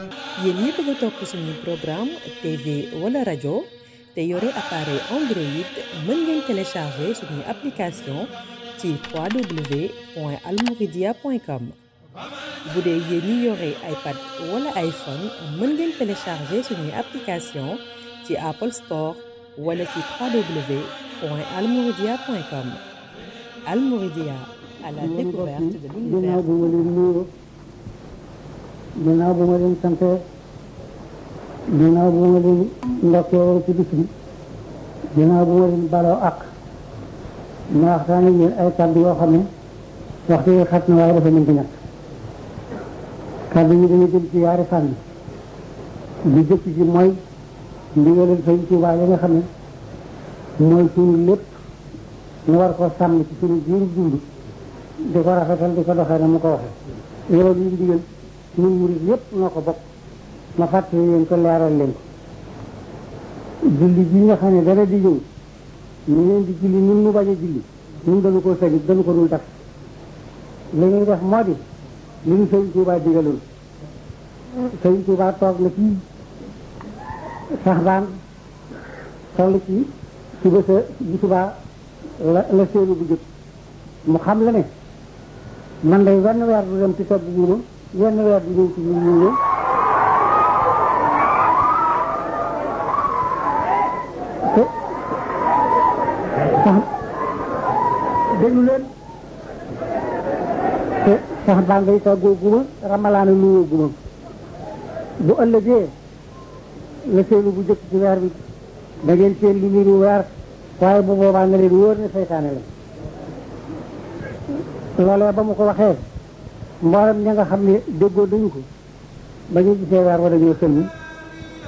yéen ñi bëgg a topp suñu programme TV wala rajo te yore appareil Android mën ngeen télécharger suñu application ci www.almouridia.com bu dee yéen ñi yore iPad wala iPhone mën ngeen télécharger suñu application ci Apple Store wala ci www.almouridia.com Almouridia à la découverte de l'univers. ginnaaw bu ma leen nuyoo ginnaaw bu ma leen sante ginnaaw bu ma leen ndokkee ci bis bi ginnaaw bu ma leen baloo ak ma waxtaan ak yéen ay kàddu yoo xam ne waxtu yi xat na waaye dafa mën di ñàkk kàddu yi dañu jëm ci yaari fànn li jëkk ji mooy ndigalal Sëñ Tuubaa yi nga xam ne mooy suñu lépp ñu war ko sàmm ci suñu jiiru dund di ko rafetal di ko doxee na mu ko waxee loolu yi ndigal ñun murid yépp noo ko bokk ma fàttali leen ko leeral leen ko julli bi nga xam ne dara di ñëw ñu leen di julli ñun mu bañ a julli ñun dañu ko sañit dañu ko dul def li ñuy def moo di li ñu Sëñ Tuubaa digaloon Sëñ Tuubaa toog na ci sax baan toll ci suba sa bu subaa la la séenu bu jot mu xam la ne man day wenn weer du dem ci togg guuma wenn weer du ñëw ci ñun ñu ñëw te sax déglu leen te sax baa ngay toggoo guma ramalaana nuyoo guma bu ëllëgee la seenu bu jëkk ci weer bi da ngeen seen lu niru weer waaye bu boobaa nga leen wóor ne seytaane la loolee ba mu ko waxee mboolem ña nga xam ne déggoo dañu ko ba ñu gisee weer wa dañoo sëlmi